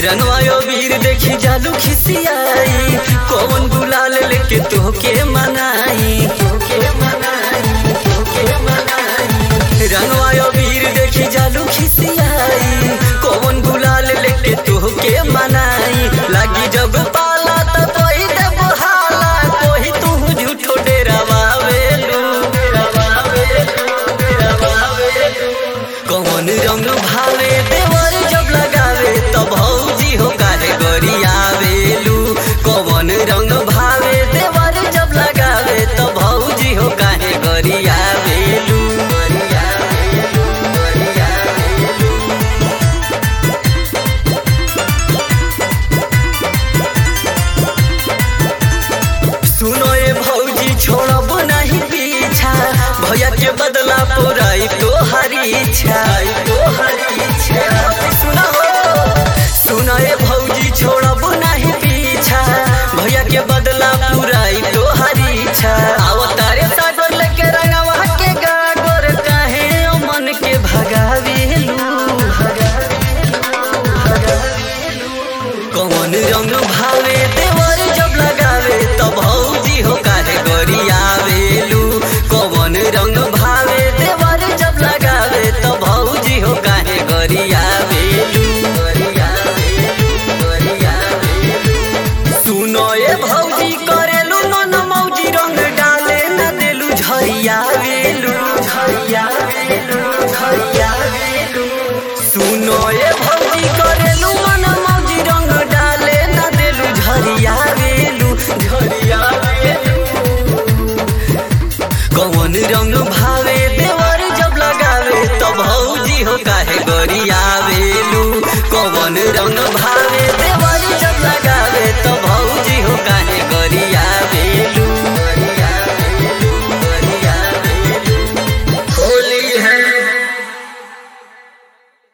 रंगवायो वीर देखी जालू खिसियाई कौन गुलाल लेके तोहके मनाई तोहके मनाई तोहके मनाई रंगवायो वीर देखी जालू खिसियाई कौन गुलाल लेके तोहके मनाई लागी जब पाला त कोई दे बहाला कोई तू झूठो डेरावावेलू डेरावावेलू डेरावावेलू कौन रंग भावे देवर जब लगावे तब भौजी हो कारे गरियावेलू कौन रंग भावे देवर जब लगावे तब भौजी हो काहे गरियावेलू गरियावेलू गरियावेलू सुनो ए भौजी छोड़ब नहीं पीछा भैया के बदला पुराई तो हरी इच्छा तो हरी इच्छा सुनो सुनो ए भौजी छोड़ब नहीं पीछा भैया के बदला पुराई तो हरी इच्छा आओ तारे सागर लेके रंगवा के गागोर काहे ओ मन के भगावेलू भगावेलू भगावेलू कौन रंग भावे देवर जब लगावे तब भौजी हो काहे गरियावेलू कौन रंग भावे देवर जब लगावे तब भौजी हो काहे गरियावेलू गरियावेलू गरियावेलू सुनो ए भौजी करेलू मन मौजी रंग डाले न देलू झरियावेलू झरियावेलू झरियावेलू सुनो ए भौजी करेलू मन मौजी रंग डाले न देलू झरियावेलू झरियावेलू कौन रंग भावे देवर जब लगावे तब भौजी हो काहे गरियावेलू कौन रंग